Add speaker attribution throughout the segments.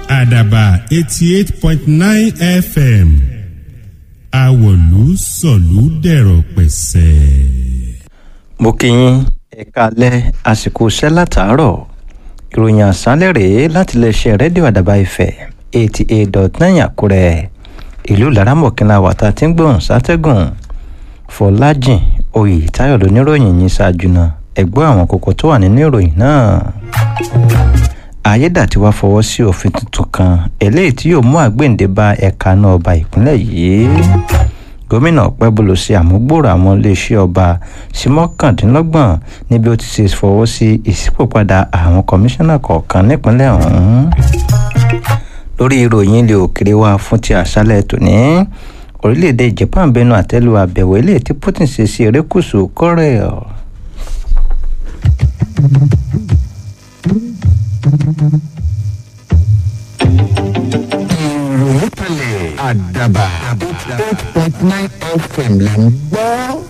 Speaker 1: àdàbà eighty eight point nine fm àwọ̀lú sọ̀lú dẹ̀rọ̀ pẹ̀sẹ̀.
Speaker 2: mo kí yín ẹ̀ka alẹ́ àsìkò iṣẹ́ látàárọ̀ ìròyìn àṣálẹ̀ rèé láti iléeṣẹ́ rédíò àdàbà ìfẹ́ eighty eight dot nine àkúrẹ́ ìlú laramọ̀kínlá wàtá tí ń gbóhùn sátẹ́gùn fọlájìn oyètáyọ̀ lóníròyìn yìí ṣáájú náà ẹ̀gbọ́n àwọn kókó tó wà nínú ìròyìn náà ayédàtiwá fọwọ́ sí òfin tuntun kan eléyìí tí yóò mú àgbéǹde bá ẹ̀ka náà ọba ìpínlẹ̀ yìí gómìnà ọ̀pẹ́bùlù ṣe àmúgbòrò àwọn iléeṣẹ́ ọba sí mọ́kàndínlọ́gbọ̀n níbi ó ti ṣe fọwọ́ sí ìṣípòpadà àwọn kọmíṣánná kọ̀ọ̀kan nípínlẹ̀ ọ̀hún lórí ìròyìn ilé òkèrè wa fún ti àṣálẹ̀ tòní orílẹ̀-èdè japan bẹnu àtẹ́lu àbẹ̀wò eléyìí tí putin ṣe sí erékùṣù korea.
Speaker 3: ìròyìn kalẹ̀ àdàbà eight point nine fm là ń gbọ́.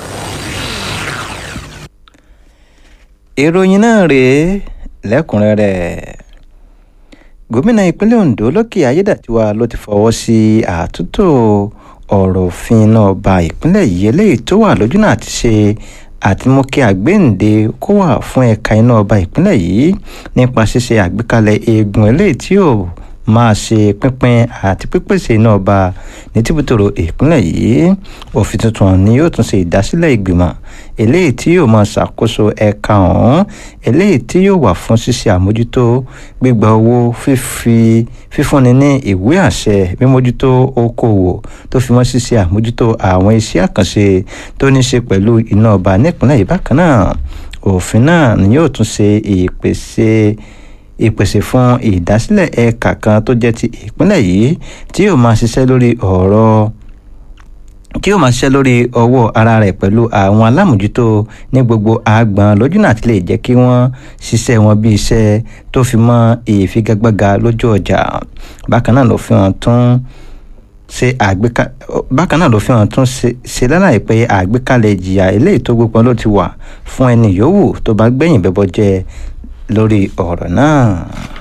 Speaker 2: ìròyìn náà rèé lẹ́kùnrẹ́rẹ́ gómìnà ìpínlẹ̀ ondo lókè ayédàtiwa ló ti fọwọ́ sí àtúntò ọ̀rọ̀ òfin náà ba ìpínlẹ̀ yìí eléyìí tó wà lójúnà àti ṣe àti mú kí àgbéǹde kó wà fún ẹ̀ka iná ọba ìpínlẹ̀ yìí nípa ṣíṣe àgbékalẹ̀ eegun eléyìí tí ò máa ṣe pínpín àti pípèsè iná ọba ní tìbútòrò ìpínlẹ̀ yìí òfin tuntun ni yóò tún ṣe ìdásílẹ̀ ìgbìmọ̀ eléyìí tí yóò máa ṣàkóso ẹ̀ka ọ̀hún eléyìí tí yóò wà fún ṣíṣe àmójútó gbígba owó fífi fífúnni ní ìwé àṣẹ mímójútó okòwò tó fi mọ́ ṣíṣe àmójútó àwọn iṣẹ́ àkànṣe tó ní ṣe pẹ̀lú iná ọba nípìnlẹ̀ yìí bákan náà òfin náà ni yóò tún ṣe ìpèsè ìpèsè fún ìdásílẹ̀ ẹ̀ka kan tó jẹ́ ti ìpínlẹ̀ yìí tí yóò máa ṣiṣẹ́ lórí ọ̀rọ̀ kí yóò máa ṣiṣẹ́ lórí ọwọ́ ara rẹ̀ pẹ̀lú àwọn alámòjútó ní gbogbo àgbọn lójúnà àti lè jẹ́ kí wọ́n ṣiṣẹ́ wọn bí iṣẹ́ tó fi mọ́ ìfigagbága lójú ọjà bákan náà ló fi hàn tún ṣe àgbéká bákan náà ló fi hàn tún ṣe lálàyé pé àgbékalẹ̀ ìjìyà eléyìí tó gbópọn ló ti wà fún ẹni yòówù tó bá gbẹ̀yìn bẹ́bọ jẹ lórí ọ̀rọ̀ náà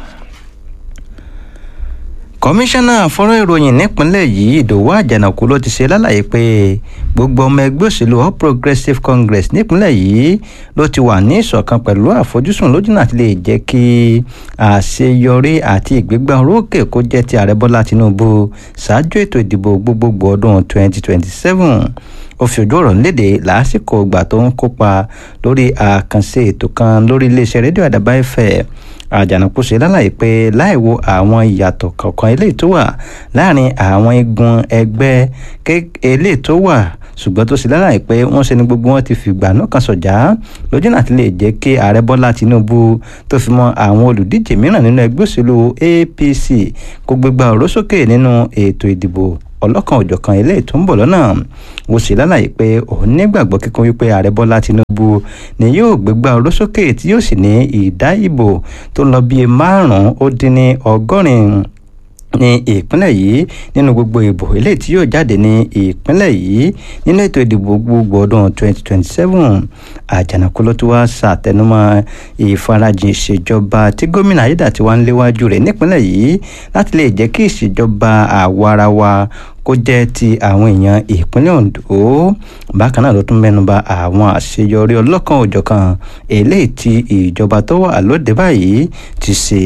Speaker 2: kọmíṣánná fọ́nrán ìròyìn nípínlẹ̀ yìí ìdòwú àjànàkú ló ti ṣe lálàyé pé gbogbo ọmọ ẹgbẹ́ òṣèlú all progressives congress nípínlẹ̀ yìí ló ti wà ní ìṣọ̀kan pẹ̀lú àfojúsùn lójúnà àti lè jẹ́ kí àṣeyọrí àti ìgbégbá orókè kó jẹ́ ti ààrẹ bọ́lá tinubu ṣáájú ètò ìdìbò gbogbogbò ọdún 2027 ó fi ojú ọ̀rọ̀ léde lásìkò ìgbà tó ń kópa lórí àkànṣe ètò kan lórí iléeṣẹ́ rédíò àdàbà ẹ̀fẹ̀ àjànàkú ṣe lálàyé pé láì wo àwọn ìyàtọ̀ kọ̀ọ̀kan eléyìí tó wà láàrin àwọn igun ẹgbẹ́ eléyìí tó wà ṣùgbọ́n tó ṣe lálàyé pé wọ́n ṣe ni gbogbo wọn ti fìgbà náà kan sọ̀jà lójú náà ti lè jẹ́ kí ààrẹ bọ́lá tinubu tó fi mọ́ àwọn olùdíje mìíràn nínú ẹgbẹ́ òṣèlú apc kó gbégbá ọ̀rọ̀ sókè nínú ètò ìdìbò ọlọ́kan òjọ̀kan eléyìí tó ń bọ̀ lọ́nà ó sì lálàyé pé òun nígbàgbọ́ kíkún wípé ààrẹ bọ́lá tinubu ni yóò gbégbá orósókè tí yóò sì ní ìdá ìbò tó ń lọ bíi márùn-ún ó dín ní ọgọ́rin ní ìpínlẹ̀ yìí nínú gbogbo ìbò eléyìí tí yóò jáde ní ìpínlẹ̀ yìí nínú ètò ìdìbò gbogbo ọdún 2027 àjànàkú ló tún wá ṣàtẹnumọ́ ìfarajìn ìṣèjọba tí gómìnà ayédàtiwa ń léwájú rẹ̀ nípínlẹ̀ yìí láti lè jẹ́ kí ìṣèjọba àwarawa kó jẹ́ ti àwọn èèyàn ìpínlẹ̀ ondo bákan náà ló tún mẹ́nuba àwọn àṣeyọrí ọlọ́kan òjọ̀kan eléyìí tí ìjọba tó wà lóde báyìí ti ṣe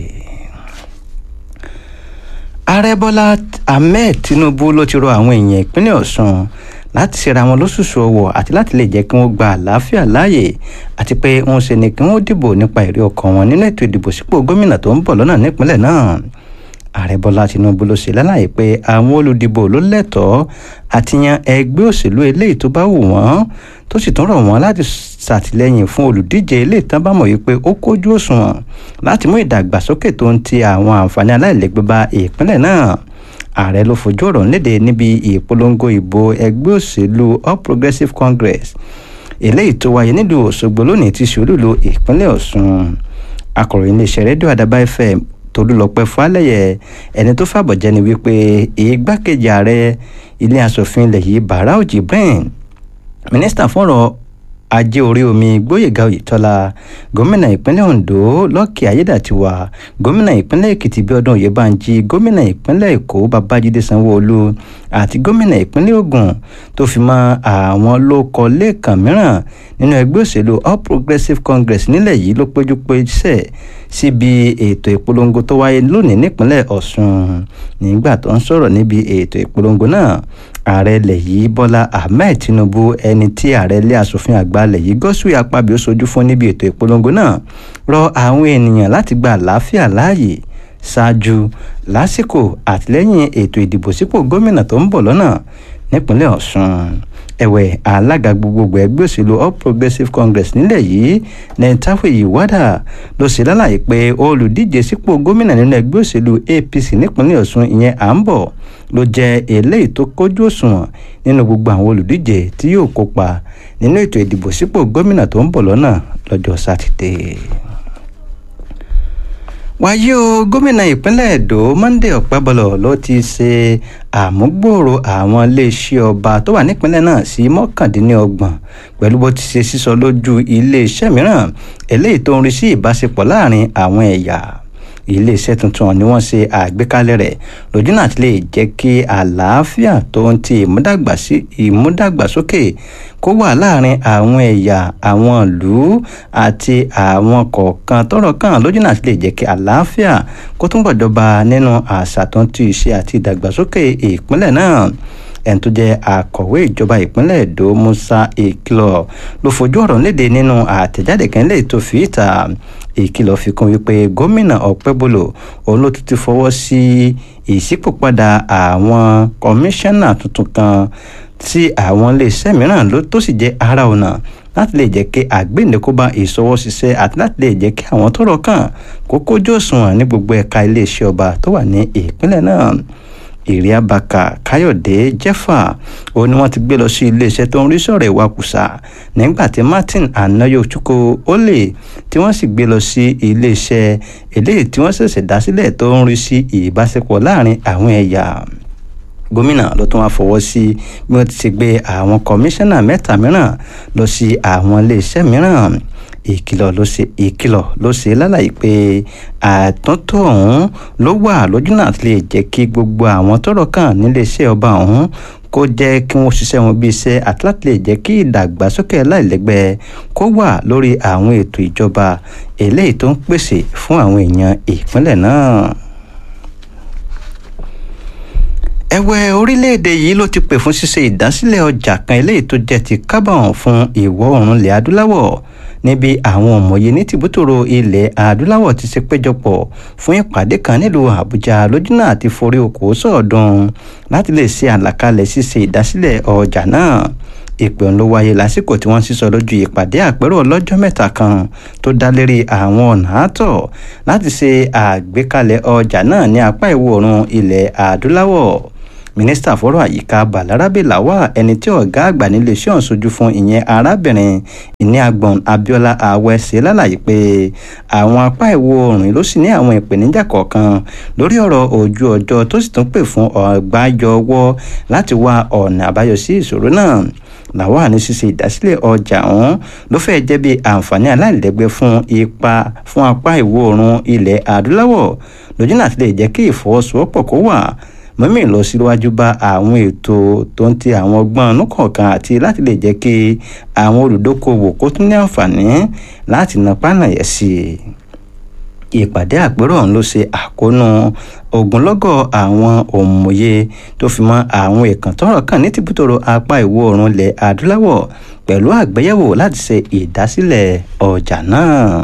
Speaker 2: ààrẹ bọ́lá ahmed tinubu ló ti rọ àwọn èèyàn ìpínlẹ̀ ọ̀sùn láti ṣera wọn lóṣooṣù ọwọ́ àti láti lè jẹ́ kí wọ́n gba àlàáfíà láàyè àti pé wọ́n ṣe ni kí wọ́n dìbò nípa èrè ọkàn wọn nínú ètò ìdìbò sípò gómìnà tó ń bọ̀ lọ́nà nípínlẹ̀ náà ààrẹ bọ́lá tinubu ló ṣe lálàyé pé àwọn olùdìbò ló lẹ́tọ̀ọ́ àti yan ẹgbẹ́ òṣèlú eléyìí tó bá wù wọ́n tó sì tún rọ̀ wọ́n láti ṣàtìlẹ́yìn fún olùdíje eléyìí tán bá mọ̀ wípé ó kójú òṣùwọ̀n láti mú ìdàgbàsókè tó ń ti àwọn àǹfààní aláìlẹ́gbẹ́ bá ìpínlẹ̀ náà ààrẹ ló fojú ọ̀rọ̀ léde níbi ìpolongo ìbò ẹgbẹ́ òṣèlú all progressives congress eléyìí tó wáyé nílùú òṣogbo lónìí ti ṣòlùlù ìpínlẹ̀ ọ̀ṣun akọ̀ròyìn iléeṣẹ́ rédíò àdàbà fm tolúlọpẹ fàlẹyẹ ẹni tó fàbọ̀jẹ́ ni wípé igbákejì ààrẹ ilé asòfin ilẹ̀ yìí barau jibrin mínísítà fọ́rọ̀ ajé orí omi gbóyèga oyètọ́lá gómìnà ìpínlẹ̀ ondo lọ́kì ayédàtiwa gómìnà ìpínlẹ̀ èkìtì bíọ́dún oyèbánjí gómìnà ìpínlẹ̀ èkó babájídé sanwó-olu àti gómìnà ìpínlẹ̀ ògùn tó fi mọ́ àwọn lóko lẹ́ẹ̀kan mìíràn nínú ẹgbẹ́ òṣèlú all progressives congress nílẹ̀ yìí ló péjú pésẹ̀ síbi ètò ìpolongo tó wáyé lónìí nípínlẹ̀ ọ̀ṣun nígbà tó ń sọ̀rọ̀ níbi ètò ìpolongo náà ààrẹ ilẹ̀ yìí bọ́lá ahmed tinubu ẹni tí ààrẹ ilé asòfin àgbà ilẹ̀ yìí gọ́sùwì apábíò sojú fún níbi ètò ìpolongo náà rọ àwọn ènìyàn láti gba àlàáfíà láàyè ṣáájú lásìkò àtìlẹ́yìn ètò ìdìbò sípò gómìnà tó ń bọ̀ lọ́nà nípínlẹ̀ ọ̀ṣun ẹ̀wẹ̀ alága gbogbogbò ẹgbẹ́ òṣèlú all progressives congress nílẹ̀ yìí nentawe iwada ló ṣe lálàyé pé olùdíje sípò gómìnà nínú ẹgbẹ́ òṣèlú apc nípínlẹ̀ ọ̀ṣun ìyẹn à ń bọ̀ ló jẹ́ eléyìí tó kójú òṣùwọ̀n nínú gbogbo àwọn olùdíje tí yóò kópa nínú ètò ìdìbò sípò gómìnà tó ń bọ̀ lọ́nà lọ́jọ́ sátidé wáyé o gómìnà ìpínlẹ̀ èdò monday ọ̀pẹ́bọlọ̀ ló ti ṣe àmúgbòòrò àwọn iléeṣẹ́ ọba tó wà nípínlẹ̀ náà sí mọ́kàndínlọ́gbọ̀n pẹ̀lú bó ti ṣe sísọ lójú iléeṣẹ́ mìíràn eléyìí tó ń rí sí ìbáṣepọ̀ láàrin àwọn ẹ̀yà iléeṣẹ́ tuntun ni wọ́n ṣe àgbékalẹ̀ rẹ̀ lójú náà ti lè jẹ́ kí àlàáfíà tó ń ti ìmúdàgbàsókè kó wà láàrin àwọn ẹ̀yà àwọn ìlú àti àwọn kọ̀ọ̀kan tọ́rọ̀ kàn lójú náà ti lè jẹ́ kí àlàáfíà kó túnbọ̀ jọba nínú àṣà tó ń tu ìṣe àti ìdàgbàsókè ìpínlẹ̀ náà ẹni tó jẹ́ akọ̀wé ìjọba ìpínlẹ̀ èdò musa ìkìlọ̀ ló fojú ọ̀rọ̀ léde nínú àtẹ̀jáde kan lè tó fi ìta ìkìlọ̀ fi kún wípé gómìnà ọ̀pẹ́bọlò òun ló tún ti fọwọ́ sí ìṣípòpadà àwọn kọmíṣánná tuntun kan tí àwọn iléeṣẹ́ mìíràn ló tó sì jẹ́ ara ọ̀nà láti lè jẹ́ kí àgbéǹdekó bá ìṣọwọ́ ṣiṣẹ́ àti láti lè jẹ́ kí àwọn tọ́rọ̀ kàn kó kójú òṣùwọ̀n ní gbogbo ẹ̀ka iléeṣẹ́ ọba tó wà ní ìpínlẹ̀ náà ìrìàbàkà káyọ̀dé jẹ́fà ó ní wọ́n ti gbé lọ sí iléeṣẹ́ tó ń rí sọ̀rọ̀ ìwakùsà nígbà tí martin anayochukwu olè tí wọ́n sì gbé lọ sí iléeṣẹ́ eléyìí tí wọ́n ṣẹ̀ṣẹ̀ dá sílẹ̀ tó ń rí sí ìbáṣepọ̀ láàrin àwọn ẹ̀yà gómìnà ló tún wá fọwọ́ sí bí wọ́n ti ṣe gbé àwọn kọmíṣánná mẹ́ta mìíràn lọ sí àwọn iléeṣẹ́ mìíràn ìkìlọ̀ ló ṣe ìkìlọ̀ ló ṣe lálàyé pé àtúntò ọ̀hún ló wà lójú náà lè jẹ́ kí gbogbo àwọn tọ́rọ̀ kàn níléeṣẹ́ ọba ọ̀hún kó jẹ́ kí wọ́n ṣiṣẹ́ wọn bí iṣẹ́ àti láti lè jẹ́ kí ìdàgbàsókè láìlẹ́gbẹ́ kó wà lórí àwọn ètò ìjọba eléyìí tó ń pèsè fún àwọn èèyàn ìpínlẹ̀ náà ẹ̀wẹ̀ orílẹ̀-èdè yìí ló ti pè fún ṣíṣe ìdásílẹ̀ ọjà kan eléyìí tó jẹ́ ti kábọ̀n fún ìwọ̀ oòrùn ilẹ̀ adúláwọ̀ níbi àwọn òmòye ní tìbútòrò ilẹ̀ adúláwọ̀ ti ṣe péjọpọ̀ fún ìpàdé kan nílùú àbújá lójúnà àti forí okòó sọ̀ọ́dún láti lè ṣe àlàkalẹ̀ ṣíṣe ìdásílẹ̀ ọjà náà ìpè ọ̀hún ló wáyé lásìkò tí wọ́n sísọ lójú ìpàdé àpérò ọlọ́jọ́ mẹ́ta kan tó dá lérí àwọn ọ̀nà àtọ̀ láti ṣe àgbékalẹ̀ ọjà náà ní apá ìwọ̀ oòrùn ilẹ̀ adúláwọ̀ mínísítà fọ́rọ̀ àyíká balarabe lawal ẹni tí ọ̀gá àgbà nílé iṣẹ́ ọ̀hún sojú fún ìyẹn arábìnrin ìníàgbọ̀n abiola awẹ́ ṣe lálàyé pé àwọn apá ìwọ̀ oòrùn ló sì ní àwọn ìpèníjà kọ̀ọ̀kan lórí ọ̀rọ̀ ojú ọjọ́ tó sì tún pè fún ọ̀gbájọwọ́ láti wá ọ̀nà àbáyọ sí ìṣòro náà làwọn ní ṣíṣe ìdásílẹ̀ ọjà ọ̀hún ló fẹ́ jẹ́ bí àǹfààní aláìlẹ́gbẹ́ fún ipa fún apá ìwọ̀ oòrùn ilẹ̀ adúláwọ̀ lójú náà ti lè jẹ́ kí ìfọwọ́sowọ́pọ̀ kó wà mọ́mí lọ síwájú bá àwọn ètò tó ń ti àwọn ọgbọ́n ọ̀nù kọ̀ọ̀kan àti láti lè jẹ́ kí àwọn olùdókòwò kó tún ní àǹfààní láti na pánàyẹ sí i ìpàdé àpérò ọ̀hún ló ṣe àkóónú ogunlọ́gọ̀ àwọn òmòye tó fi mọ́ àwọn èèkàn tọ́rọ̀ kàn ní tìbútòrò apá ìwọ̀ oòrùn ilẹ̀ adúláwọ̀ pẹ̀lú àgbéyẹ̀wò láti ṣe ìdásílẹ̀ ọjà náà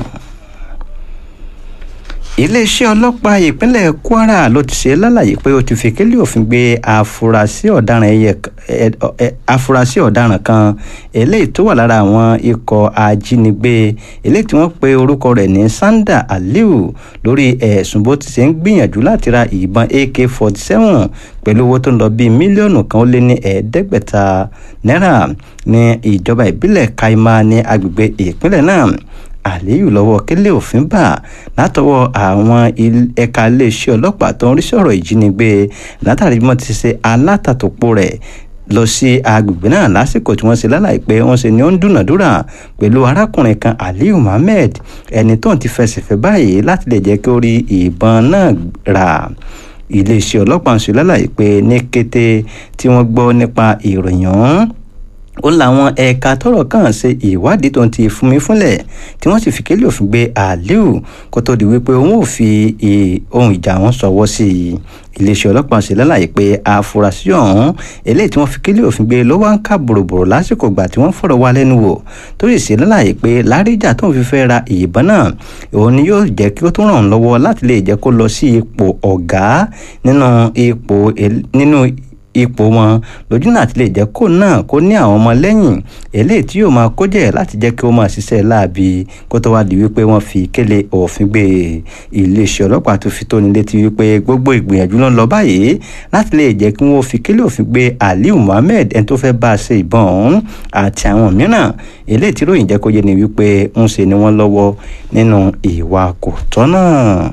Speaker 2: iléeṣẹ́ ọlọ́pàá ìpínlẹ̀ kwara ló ti ṣe lálàyé pé ó ti fi kélé òfin gbé afurasí ọ̀daràn ẹyẹ afurasí ọ̀daràn kan eléyìí tó wà lára àwọn ikọ̀ ajínigbé eléyìí tí wọ́n pe orúkọ rẹ̀ ní sanda aliu lórí ẹ̀sùn bó ti ṣe ń gbìyànjú láti ra ìbọn ak forty seven pẹ̀lú owó tó ń lọ bíi mílíọ̀nù kan ó lé ní ẹ̀ẹ́dẹ́gbẹ̀ta náírà ní ìjọba ìbílẹ̀ kaima ní agbègbè ìpínlẹ̀ náà àléyù lọ́wọ́ kélé òfin bà látọwọ́ àwọn ẹ̀ka iléeṣẹ́ ọlọ́pàá tó ń rí sọ̀rọ̀ ìjínigbé látàrí bí wọ́n ti ṣe alátàtòpọ̀ rẹ̀ lọ sí agbègbè náà lásìkò tí wọ́n ṣe lálàyé pé wọ́n ṣe ni ó ń dúnàdúrà pẹ̀lú arákùnrin kan aliyu muhammed ẹni tó ń ti fẹsẹ̀ fẹ́ báyìí láti lè jẹ́ kí ó rí ìbọn náà rà iléeṣẹ́ ọlọ́pàá ń ṣe lálàyé pé ní kété tí wọ́n gbọ́ nípa ìròyìn ọ̀hún ó láwọn ẹ̀ka tọ́rọ̀ kàn ṣe ìwádìí tó ń ti fúnmi fúnlẹ̀ tí wọ́n sì fi kélé òfin gbé aliu kó tó di wípé òun ò fi ohun ìjà wọn ṣọwọ́ sí i iléeṣẹ́ ọlọ́pàá ṣe lálàyé pé àfúrásì ọ̀hún eléyìí tí wọ́n fi kélé òfin gbé ló wá ń ká bòròbòrò lásìkò ìgbà tí wọ́n fọ̀rọ̀ wá lẹ́nu wò tó sì ṣe lálàyé pé láríjà tó ń fi fẹ́ ra ìbọn náà òun ni yóò jẹ́ kí ó tún ràn án lọ́wọ́ láti lè jẹ́ kó lọ sí ipò ọ̀gá nínú ipò nínú ipò wọn lójú náà ti lè jẹ́ kó náà kó ní àwọn ọmọ lẹ́yìn eléyìí tí yóò máa kó jẹ́ láti jẹ́ kí ó máa ṣiṣẹ́ láabi kó tó wá di wípé wọ́n fi kélé òfin gbé iléeṣẹ́ ọlọ́pàá tó fi tóni létí wípé gbogbo ìgbìyànjú ló ń lọ báyìí láti lè jẹ́ kí wọ́n fi kélé òfin gbé aliu muhammed ẹni tó fẹ́ bá a ṣe ìbọn ọ̀hún àti àwọn mìíràn eléyìí tí ròyìn jẹ́ kó yé ni wípé ń ṣe ni wọ́n lọ́wọ́ nínú ìwà kò tọ́ náà.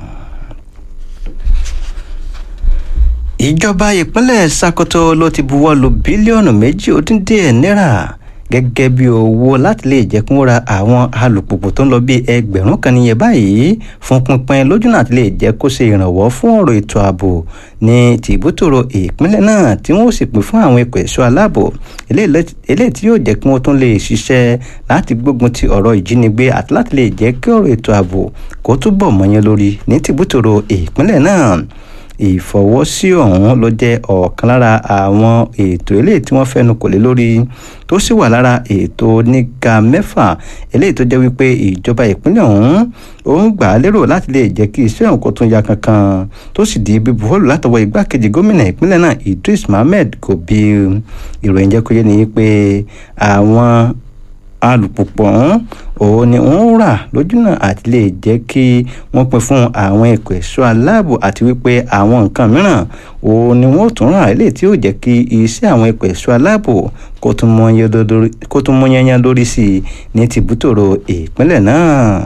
Speaker 2: ìjọba ìpínlẹ̀ Sokoto ló ti buwọ́ lu bílíọ̀nù méjì ó dín díẹ̀ náírà gẹ́gẹ́ bí owó láti lè jẹ́ kí wọ́n ra àwọn alùpùpù tó ń lọ bí ẹgbẹ̀rún kan níye báyìí fún pínpín lójú náà ti lè jẹ́ kó ṣe ìrànwọ́ fún ọ̀rọ̀ ètò ààbò ní tìbútòrò ìpínlẹ̀ náà tí wọ́n sì pín fún àwọn ikọ̀ ẹ̀ṣọ́ aláàbò eléyìí tí yóò jẹ́ kí wọ́n tún lè ṣiṣẹ́ láti gbógun ti ọ̀rọ̀ ìjínigbé àti láti lè jẹ́ kí ọ̀rọ̀ ètò ààbò kó túbọ̀ mọ́yán lórí ní tìbútòrò ìpínlẹ̀ náà ìfọwọ́sí ọ̀hún ló jẹ́ ọ̀kan lára àwọn ètò eléyìí tí wọ́n fẹ́nu kò lé lórí tó sì wà lára ètò oníga mẹ́fà eléyìí tó jẹ́ wípé ìjọba ìpínlẹ̀ ọ̀hún ó ń gbà á lérò láti lè jẹ́ kí iṣẹ́ ọ̀hún kó tún ya kankan tó sì di bíbu bọ́ọ̀lù látọwọ́ igbákejì gómìnà ìpínlẹ̀ náà Idris Mohammed Gobi ìròyìn jẹ́ kó yé ni pé àwọn alùpùpù ọ̀hún òun ni wọ́n rà lójúnà àti lè jẹ́ kí wọ́n pín fún àwọn ẹ̀kọ́ ẹ̀ṣọ́ aláàbò àti wípé àwọn nǹkan mìíràn òun ni wọ́n tún rà eléyìí tí yóò jẹ́ kí iṣẹ́ àwọn ẹ̀kọ́ ẹ̀ṣọ́ aláàbò kó tún mú yányán lórí sí i ní tìbútòrò ìpínlẹ̀ náà.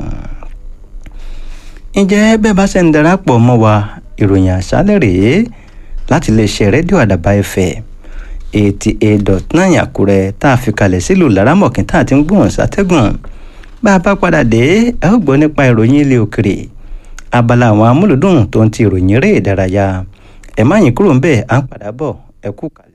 Speaker 2: ǹjẹ́ bẹ́ẹ̀ bá ṣe ń darapọ̀ mọ́ wa ìròyìn àṣálẹ̀ rèé láti lè ṣe rédíò àdàbà ẹ̀fẹ̀ eighty eight dot nine àkúrẹ́ tá a fi kalẹ̀ sílùú laramọ̀kín tá a ti ń gbóhùn sátẹ́gùn bá a bá padà dé ẹ ó gbọ́ nípa ìròyìn ilé òkèrè abala àwọn amúlùdùn tó ń ti ìròyìn eré ìdárayá ẹ má yín kúrò ń bẹ́ẹ̀ à ń padà bọ̀ ẹ kú kalẹ̀.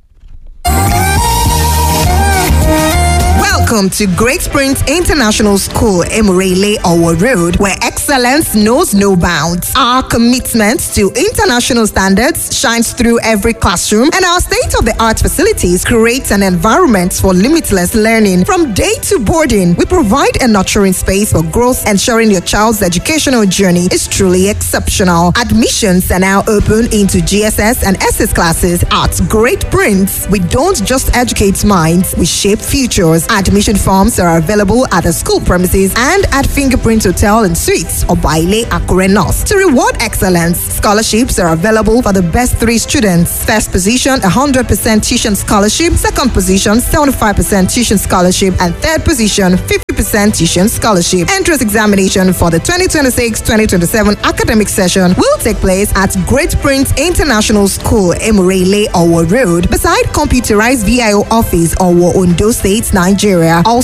Speaker 4: Welcome to Great Springs International School, Emirele Owo Road, where excellence knows no bounds. Our commitment to international standards shines through every classroom, and our state of the art facilities create an environment for limitless learning. From day to boarding, we provide a nurturing space for growth, ensuring your child's educational journey is truly exceptional. Admissions are now open into GSS and SS classes at Great Prince. We don't just educate minds, we shape futures. Admission forms are available at the school premises and at Fingerprint Hotel and Suites or Baile Akure North. To reward excellence, scholarships are available for the best three students. First position, 100% tuition scholarship. Second position, 75% tuition scholarship. And third position, 50% tuition scholarship. Entrance examination for the 2026-2027 academic session will take place at Great Prince International School, Emurele, Owo Road, beside computerized VIO office, Owo, Ondo State, Nigeria.